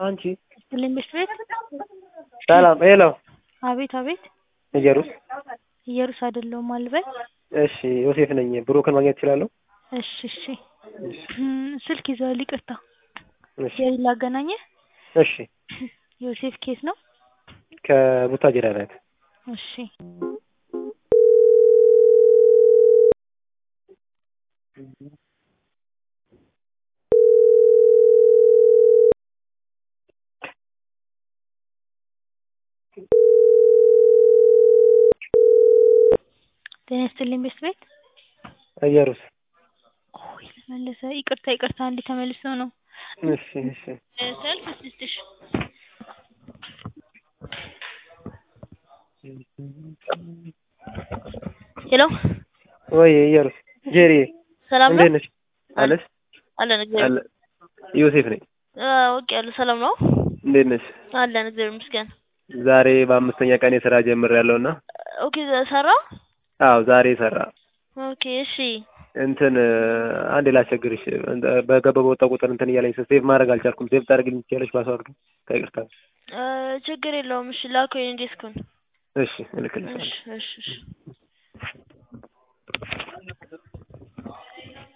አንቺ ትልምሽ ቤት ሰላም ሄሎ አቤት አቤት እየሩስ ኢየሩስ አይደለሁም አልበል እሺ ዮሴፍ ነኝ ብሩክን ማግኘት እችላለሁ እሺ እሺ ስልክ ይዘዋል ይቅርታ እሺ የሪ ላገናኘህ እሺ ዮሴፍ ኬት ነው ከቡታጅራ ናት እሺ ጤና ይስጥልኝ ቤት ቤት እየሩስ ኦይ ተመለሰ ይቅርታ ይቅርታ እንዴ ተመልሶ ነው እሺ እሺ ሰልፍ ስድስትሽ ሄሎ ወይ እየሩስ ጄሪ ሰላም ነው እንዴት ነሽ አለሽ አለን እግዚአብሔር አለ ዮሴፍ ነኝ ኦኬ ያለ ሰላም ነው እንዴት ነሽ አለን እግዚአብሔር ይመስገን ዛሬ በአምስተኛ ቀን የስራ ጀምሬያለሁ እና ኦኬ ሰራ አዎ ዛሬ ሰራ ኦኬ እሺ እንትን አንዴ ላስቸግርሽ በገባ በወጣ ቁጥር እንትን እያለኝ ሴቭ ማድረግ አልቻልኩም ሴቭ ታደርግልኝ ትችያለሽ ፓስዋርዱ ከይቅርታ ችግር የለውም እሺ ላከው የኔ ዴስኩን እሺ እልክልሻለሁ እሺ እሺ እሺ